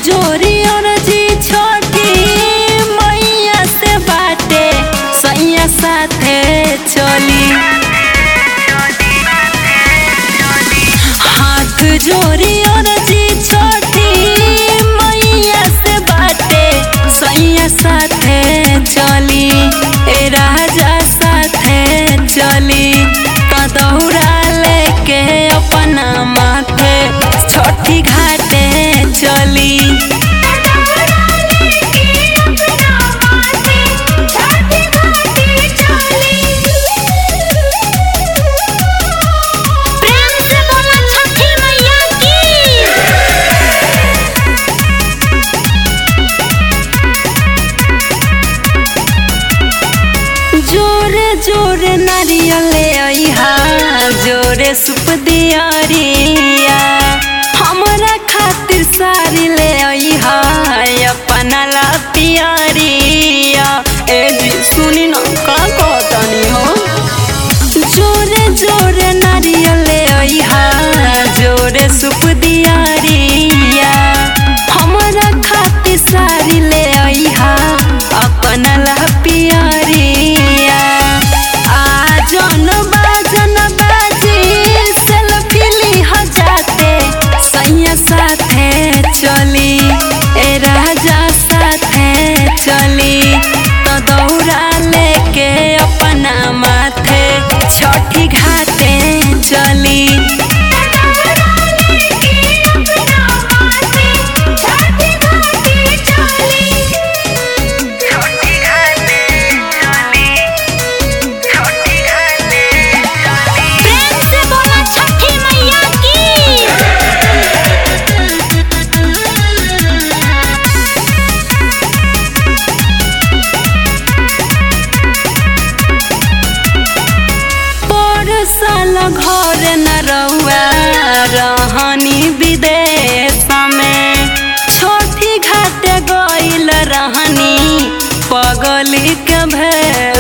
जोरी और जी छोटी मैया से बाटे सैया साथे चली हाथ जोरी और जी छोटी मैया से बाटे सैया साथे चली ए राजा साथे चली तो दौड़ा लेके अपना माथे छठी घाटे चली प्रेम से बोला छठी मैया की जोरे जोरे नारियल ले अइहा जोरे सुप दियारिया हमरा खातिर साड़ी ले अइहा अपना ला पियरिया ए जी सुनी न का कहतनी हो जोरे जोरे नारियल ले अइहा जोरे सुप दियारिया हमरा खातिर साड़ी ले अइहा अपना ला पियरिया आ जन बाजन बाजी सेल्फी लिह जाते सैया साथे चली ए राजा साथे चली तो दौड़ा लेके अपना माथे छठी घाटे चली प्रेम से बोला छठी मैया की पर साल घर न रहुआ रहनी विदेश में छोटी घाट गइल रहनी पगली के भेष